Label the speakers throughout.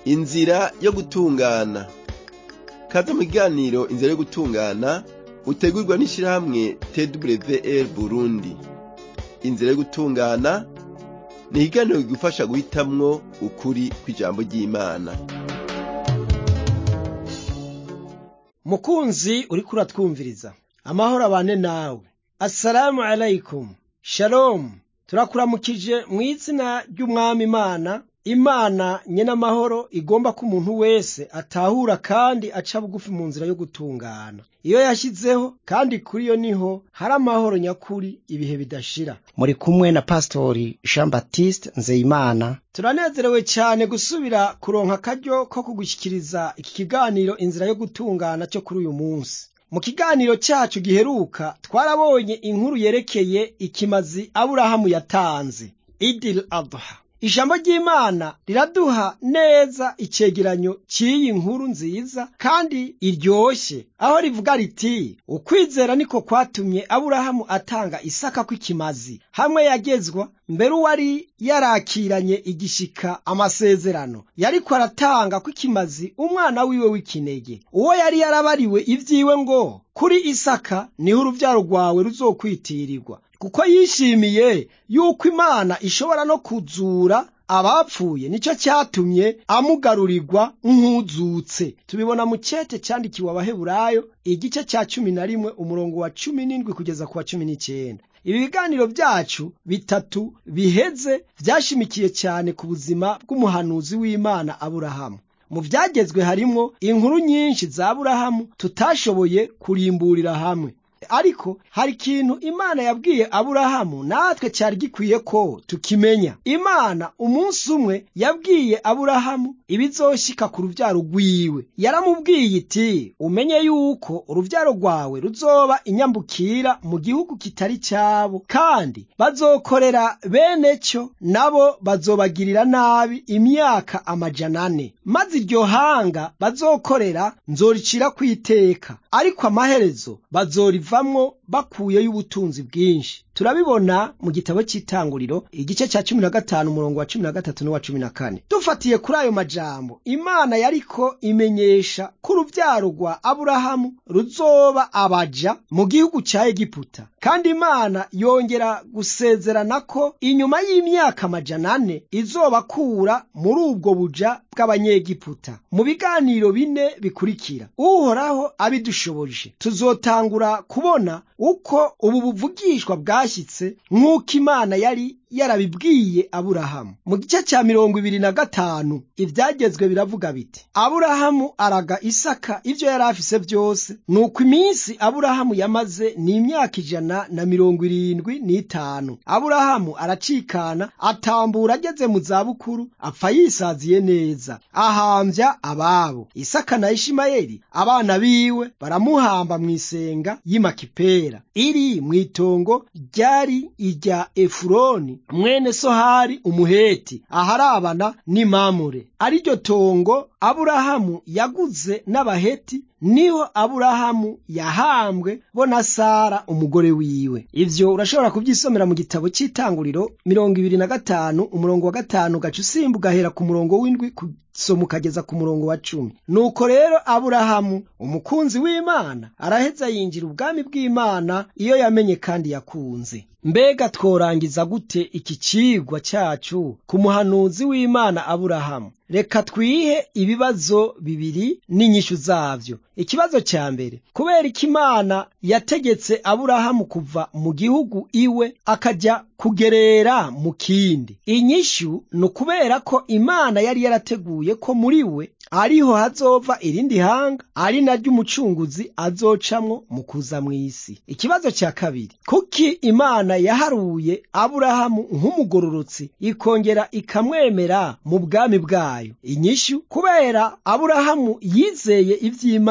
Speaker 1: inzira yo gutungana kaze mu kiganiro inzira yo gutungana utegurwa n'ishirahamwe twr burundi inzira yo gutungana ni ikiganiro kigufasha guhitamwo ukuri kw'ijambo ry'imana
Speaker 2: mukunzi uriko uratwumviriza amahoro abane nawe assalamu alaikum shalom turakuramukije mu izina ry'umwami imana imana nyene amahoro igomba ko umuntu wese atahura kandi aca bugufi mu nzira yo gutungana iyo yashyizeho kandi kuri yo niho hari amahoro nyakuri ibihe bidashira
Speaker 3: muri kumwe na pastori jean baptiste nzeyimana
Speaker 2: turanezerewe cyane gusubira kuronka akaryo ko kugushyikiriza iki kiganiro inzira yo gutungana cyo kuri uyu munsi mu kiganiro cyacu giheruka twarabonye inkuru yerekeye ikimazi aburahamu yatanze idil adha ijambo ry'imana riraduha neza icegeranyo cy'iyi nkuru nziza kandi iryoshye aho rivuga riti ukwizera niko kwatumye aburahamu atanga isaka kw'ikimazi hamwe yagezwa mbere uwari yarakiranye igishika amasezerano yariko aratanga kw'ikimazi umwana wiwe w'ikinege uwo yari yarabariwe ivyiwe ngo kuri isaka niho uruvyaro rwawe ruzokwitirirwa kuko yishimiye yuko imana ishobora no kuzura abapfuye nicyo cyatumye amugarurirwa nk'uzutse tubibona mu cete cyandikiwe abaheburayo igice cya cumi na rimwe umurongo wa cumi n'indwi kugeza ku wa cumi n'icyenda ibi biganiro byacu bitatu biheze byashimikiye cyane ku buzima bw'umuhanuzi w'imana aburahamu mu byagezwe harimwo inkuru nyinshi za aburahamu tutashoboye kurimburira hamwe ariko hari ikintu imana yabwiye aburahamu natwe cyari gikwiye ko tukimenya imana umunsi umwe yabwiye aburahamu ibizoshika ku rubyaro rwiwe yaramubwiye iti umenye yuko urubyaro rwawe ruzoba inyambukira mu gihugu kitari cyabo kandi bazokorera bene cyo nabo bazobagirira nabi imyaka amajana ane maze iryo hanga bazokorera nzoricira ku iteka ariko amaherezo bazoriva bavamwo bakuyeyo ubutunzi bwinshi turabibona mu gitabo cy'itanguriro igice cya cumi na gatanu umurongo wa cumi na gatatu n'uwa cumi na kane dufatiye kuri ayo majambo imana yariko imenyesha ko urubyaro rwa aburahamu ruzoba abaja mu gihugu cya egiputa kandi imana yongera gusezerana ko inyuma y'imyaka amajana ane izobakura muri ubwo buja bw'abanyegiputa mu biganiro bine bikurikira uhoraho abidushoboje tuzotangura kubona uko ubu buvugishwa bwashyitse nk'uko imana yari yarabibwiye aburahamu mu gice cya mirongo ibiri na gatanu ibyagezwe biravuga biti aburahamu araga isaka ibyo yari afise byose nuko iminsi aburahamu yamaze ni imyaka ijana na mirongo irindwi n'itanu aburahamu aracikana atambura ageze mu zabukuru apfa yisaziye neza ahambya ababo isaka na ishimayeli abana biwe baramuhamba mu isenga y'imakipera iri mu itongo ryari irya efuroni mwene sohari umuheti aharabana n'imamure ariryo tongo aburahamu yaguze n'abaheti niho aburahamu yahambwe bo na sara umugore wiwe ivyo urashobora kubyisomera mu gitabo cy'itanguriro mirongo ibiri na gatanu umurongo wa gatanu gaca usimba ugahera ku murongo w'indwi soma ukageza ku murongo wa cumi nuko rero aburahamu umukunzi w'imana araheza yinjira ubwami bw'imana iyo yamenye kandi yakunze mbega tworangiza gute iki cigwa cyacu ku muhanuzi w'imana aburahamu reka twihe ibibazo bibiri n'inyishu zavyo ikibazo cya mbere kubera ko imana yategetse aburahamu kuva mu gihugu iwe akajya kugerera mu kindi inyishu ni ukubera ko imana yari yarateguye ko muri we ariho hazova irindi hanga ari naryo umucunguzi azocamwo mu kuza mu isi ikibazo cya kabiri kuki imana yaharuye aburahamu nk'umugororotsi ikongera ikamwemera mu bwami bwayo inyishu kubera aburahamu yizeye ivy'imana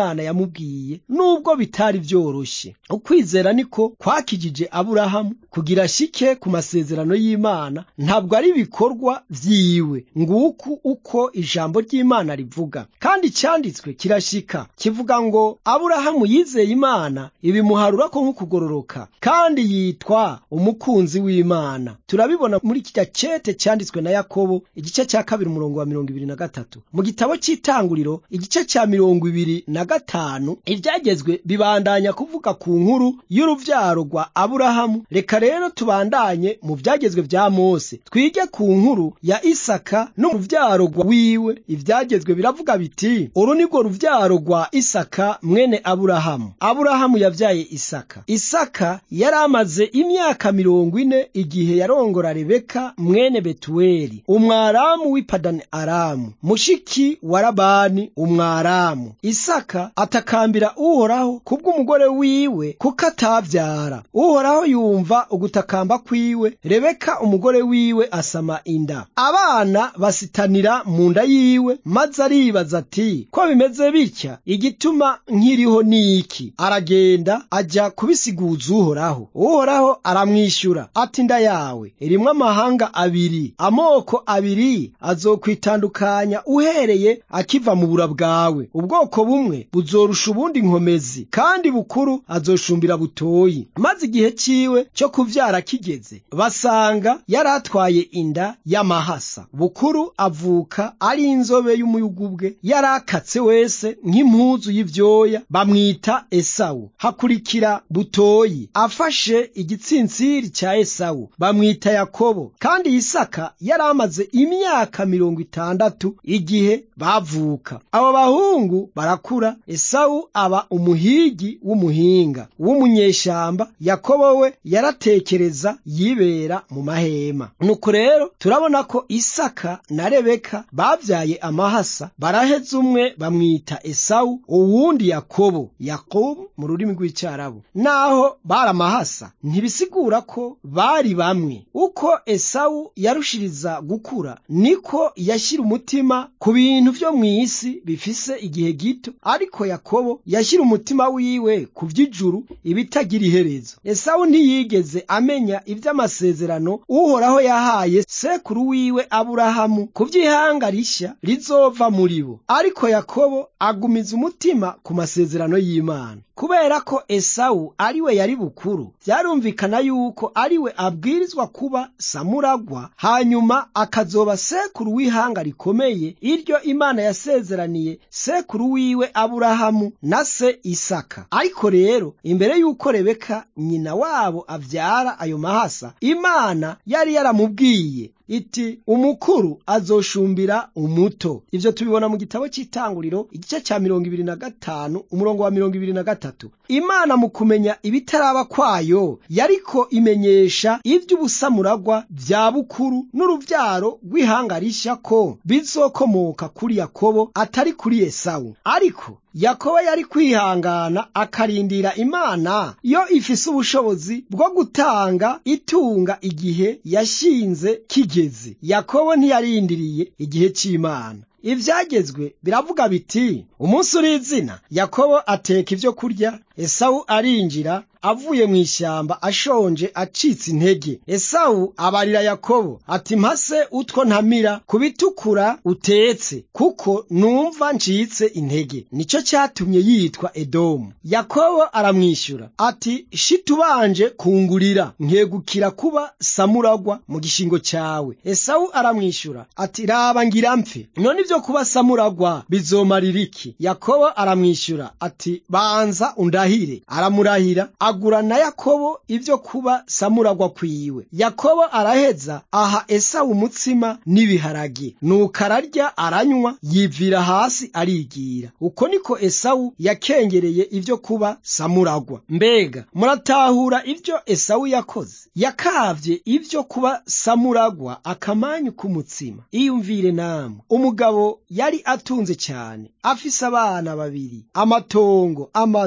Speaker 2: imana yamubwiye nubwo bitari byoroshye ukwizera niko kwakijije aburahamu kugira ashike ku masezerano y'imana ntabwo ari ibikorwa vyiwe nguku uko ijambo ry'imana rivuga kandi cyanditswe kirashika kivuga ngo aburahamu yizeye imana ibimuharura ko nk'ukugororoka kandi yitwa umukunzi w'imana turabibona muri kirya cete cyanditswe na yakobo igice cya kabiri umurongo wa mirongo ibiri na gatatu mu gitabo cy'itanguriro igice cya mirongo ibiri na gatanu ibyagezwe bibandanya kuvuga ku nkuru y'uruvyaro rwa aburahamu reka rero tubandanye mu byagezwe bya mose twige ku nkuru ya isaka n'uruvyaro rwa wiwe ibyagezwe biravuga biti uru ni rwo ruvyaro rwa isaka mwene aburahamu aburahamu yabyaye isaka isaka yari amaze imyaka mirongo ine igihe yarongora rebeka mwene betuweli umwaramu w'ipadani aramu mushiki wa labani umwaramu isaka atakambira uhoraho kubw'umugore wiwe kuko atavyara uhoraho yumva ugutakamba kwiwe rebeka umugore wiwe asama inda abana basitanira mu nda yiwe maze aribaza ati ko bimeze bitya igituma nkiriho ni iki aragenda ajya kubisiguza uhoraho uhoraho aramwishyura ati inda yawe irimwo amahanga abiri amoko abiri azokwitandukanya uhereye akiva mu bura bwawe ubwoko bumwe buzorusha ubundi nkomezi kandi bukuru azoshumbira butoyi maze igihe ciwe cyo kuvyara kigeze basanga yari atwaye inda y'amahasa bukuru avuka ari inzobe y'umuyugubwe yari akatse wese nk'impuzu y'ivyoya bamwita esawu hakurikira butoyi afashe igitsinsiri cya esawu bamwita yakobo kandi isaka yari amaze imyaka mirongo itandatu igihe bavuka abo bahungu barakura esawu aba umuhigi w'umuhinga w'umunyeshamba yakobo we yaratekereza yibera mu mahema nuko rero turabona ko isaka na rebeka babyaye amahasa baraheza umwe bamwita esawu uwundi yakobo yakobo mu rurimi rw'icyarabu naho bari amahasa ntibisigura ko bari bamwe uko esawu yarushiriza gukura niko yashyira umutima ku bintu byo mu isi bifise igihe gito ariko yakobo yashyira umutima wiwe ku by'ijuru ibitagira iherezo esawu ntiyigeze amenya iby'amasezerano uhoraho yahaye sekuru wiwe aburahamu ku by'ihanga rishya rizova muri bo ariko yakobo agumiza umutima ku masezerano y'imana kubera ko esawu ari we yari bukuru byarumvikana yuko ari we abwirizwa kuba samuragwa hanyuma akazoba sekuru w'ihanga rikomeye iryo imana yasezeraniye sekuru wiwe aburahamu na se isaka ariko rero imbere y'uko rebeka nyina wabo avyara ayo mahasa imana yari yaramubwiye iti umukuru azoshumbira umuto ivyo tubibona mu gitabo cy'itanguriro igice cya mirongo ibiri na gatanu umurongo wa mirongo ibiri na gatatu imana mu kumenya ibitaraba kwayo yariko imenyesha ivy'ubusamuragwa vya bukuru n'uruvyaro rw'ihanga rishya ko bizokomoka kuri yakobo atari kuri esawu ariko yakobo yari kwihangana akarindira imana yo ifise ubushobozi bwo gutanga itunga igihe yashinze kigeze yakobo ntiyarindiriye igihe cy'imana ibyagezwe biravuga biti umunsi uri izina yakobo ateka ibyo kurya esawu arinjira avuye mu ishyamba ashonje acitse intege esawu abarira yakobo ati mpase utwo ntamira ku bitukura utetse kuko numva ncitse intege nicyo cyatumye yitwa edomu yakobo aramwishyura ati shitubanje kungurira nkegukira kuba samuragwa mu gishingo cyawe esawu aramwishyura ati raba ngira mpfe none ibyo kuba samuragwa bizomarira iki yakobo aramwishyura ati banza undahire aramurahira agura na yakobo ibyo kuba samuragwa kwiwe yakobo araheza aha esawu umutsima n'ibiharage nuko ararya aranywa yivira hasi arigira uko niko esawu yakengereye ibyo kuba samuragwa mbega muratahura ibyo esawu yakoze yakavye ibyo kuba samuragwa akamanyu k'umutsima iyumvire namwe umugabo yari atunze cyane afise abana babiri amatongo amazu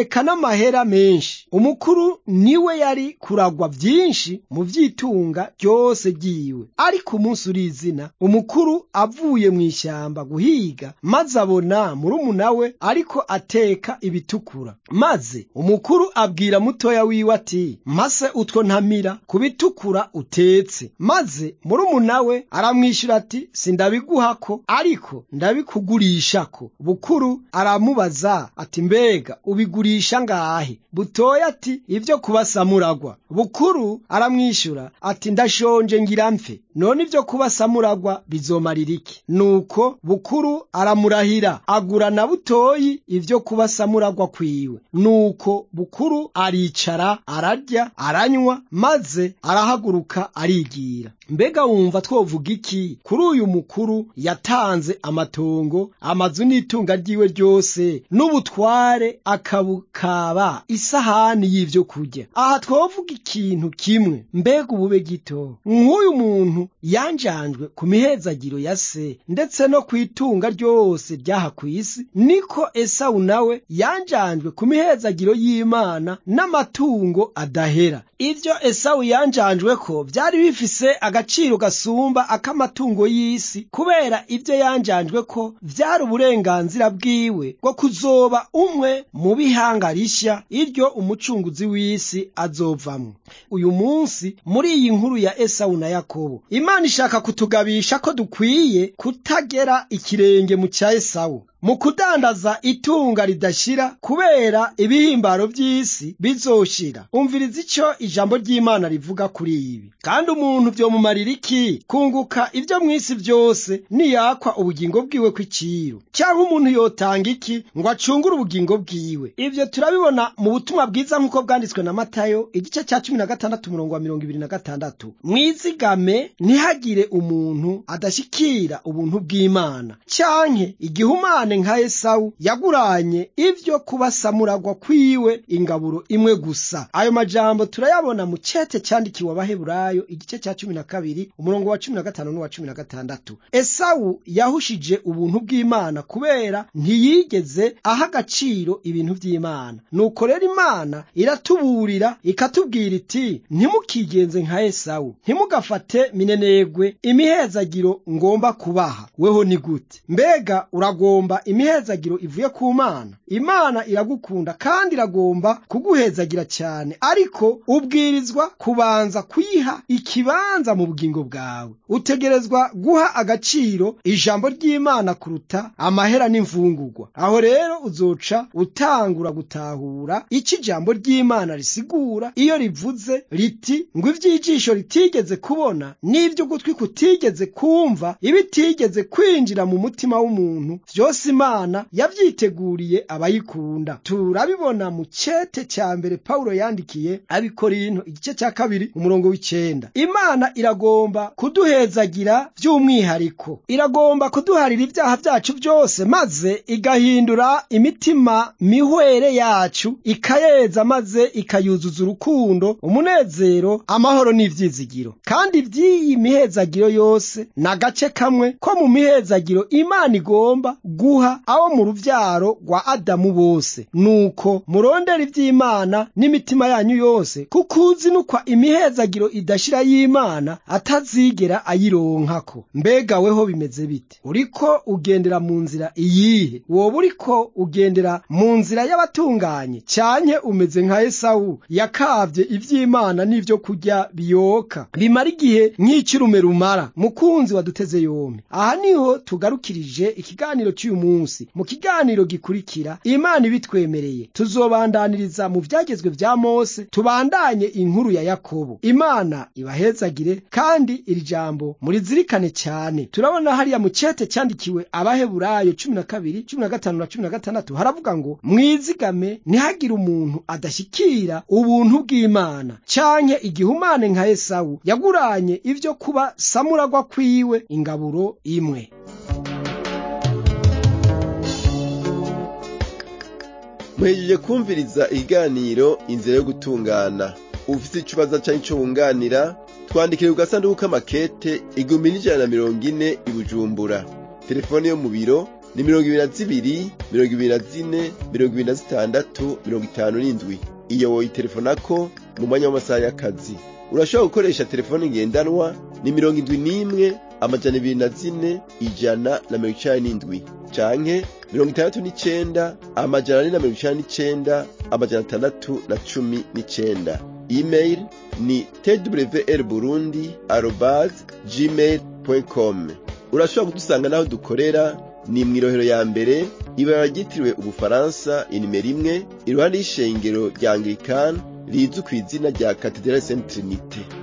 Speaker 2: eka n'amahera menshi umukuru niwe yari kuragwa byinshi mu vyitunga ryose ryiwe ariko umunsi urizina umukuru avuye mu ishyamba guhiga maze abona murumuna we ariko ateka ibitukura maze umukuru abwira mutoya wiwe ati mase utwo ntamira ku bitukura utetse maze murumuna we aramwishyura ati sindabiguhako ariko ndabikugurishako bukuru aramubaza ati mbega ubigurisha ngahe butoya ati ibyo kubasamuragwa bukuru aramwishyura ati ndashonje ngira mfe none ibyo kubasamuragwa bizomarira iki nuko bukuru aramurahira agura na butoyi ibyo kubasamuragwa kwiwe nuko bukuru aricara ararya aranywa maze arahaguruka arigira mbega wumva twovuga iki kuri uyu mukuru yatanze amatongo amazu n'itunga ryiwe ryose n'ubutware akabukaba isahani y'ibyo kurya aha twovuga ikintu kimwe mbega ubube gito nk'uyu muntu yanjanjwe ku mihezagiro ya se ndetse no ku itunga ryose ryaha ku isi niko esawu nawe yanjanjwe ku mihezagiro y'imana n'amatungo adahera ibyo esawu yanjanjwe ko byari bifise agaciro gasumba ak'amatungo y'isi kubera ibyo yanjanjwe ko byari uburenganzira bwiwe bwo kuzoba umwe mu bihanga rishya iryo umucunguzi w'isi azovamwo uyu munsi muri iyi nkuru ya esawu na yakobo imana ishaka kutugabisha ko dukwiye kutagera ikirenge mu cya esawu mu kudandaza itunga ridashira kubera ibihimbaro by'isi bizoshira umviriza icyo ijambo ry'imana rivuga kuri ibi kandi umuntu byomumarira iki kunguka ibyo mu isi byose niyakwa ubugingo bwiwe kw'iciro cyangwa umuntu yotanga iki ngo acungure ubugingo bwiwe ibyo turabibona mu butumwa bwiza nk'uko bwanditswe na matayo igice cya cumi na gatandatu umurongo wa mirongo ibiri na gatandatu mwizigame ntihagire umuntu adashyikira ubuntu bw'imana cyanke igihumane nka esawu yaguranye ibyo kubasamuragwa kwiwe ingaburo imwe gusa ayo majambo turayabona mu cete cyandikiwe abaheburayo igice cya cumi na kabiri umurongo wa cumi na gatanu n'uwa cumi na gatandatu esawu yahushije ubuntu bw'imana kubera ntiyigeze aha agaciro ibintu by'imana nuko rero imana iratuburira ikatubwira iti ntimukigenze nka esawu ntimugafate minenegwe imihezagiro ngomba kubaha weho ni gute mbega uragomba imihezagiro ivuye ku mana imana iragukunda kandi iragomba kuguhezagira cyane ariko ubwirizwa kubanza kuyiha ikibanza mu bugingo bwawe utegerezwa guha agaciro ijambo ry'imana kuruta amahera n'imvungurwa aho rero uzoca utangura gutahura icyo ijambo ry'imana risigura iyo rivuze riti ngo iby'ijisho ritigeze kubona n'ibyo ugutwi kutigeze kumva ibitigeze kwinjira mu mutima w'umuntu byose imana yabyiteguriye abayikunda turabibona mu cete cya mbere pawulo yandikiye abikorinto igice cya kabiri umurongo w'icenda imana iragomba kuduhezagira by'umwihariko iragomba kuduharira ibyaha byacu byose maze igahindura imitima mihwere yacu ikayeza maze ikayuzuza urukundo umunezero amahoro n'ivyizigiro kandi iby'iyi mihezagiro yose ni agace kamwe ko mu mihezagiro imana igomba guha abo mu ruvyaro rwa adamu bose nuko murondera iby'imana n'imitima yanyu yose kuko uzinukwa imihezagiro idashira y'imana atazigera ayironkako mbega weho bimeze bite uriko ugendera mu nzira iyihe woba uriko ugendera mu nzira y'abatunganye cyanke umeze nka esawu yakavye ivy'imana n'ivyo kurya biyoka bimara igihe nk'icyurume rumara mukunzi waduteze yombi aha niho tugarukirije ikiganiro cy'uyu munsi mu kiganiro gikurikira imana ibitwemereye tuzobandaniriza mu vyagezwe vya mose tubandanye inkuru ya yakobo imana ibahezagire kandi iri jambo murizirikane cyane turabona hariya mu cete cyandikiwe abaheburayo cumi na kabiri cumi na gatanu na cumi na gatandatu haravuga ngo mwizigame ntihagire umuntu adashyikira ubuntu bw'imana canke igihumane nka esawu yaguranye ibyo kuba samuragwa kwiwe ingaburo imwe
Speaker 1: muhejeje kumviriza ikiganiro inzira yo gutungana ufite ikibazo cyangwa icyo wunganira twandikire ku gasanduku k'amakete igihumbi n'ijana na mirongo ine i bujumbura telefone yo mu biro ni mirongo ibiri na zibiri mirongo ibiri na zine mirongo ibiri na zitandatu mirongo itanu n'indwi iyo woyitelefonako mu mwanya w'amasaha y'akazi urashobora gukoresha telefone ngendanwa ni mirongo indwi n'imwe amajana ibiri na zine ijana na mirongo icenda n'indwi canke mirongo itandatu n'icenda amajana ane na mirongo icenda n'icenda amajana atandatu na cumi n'icenda email ni twr burundi arobase gmail com urashobora kudusanga n'aho dukorera ni mw'irohero ya mbere ibara ryitiriwe ubufaransa inimero imwe iruhande y'ishengero rya anglikani rizwi ku izina rya katedrali saint trinite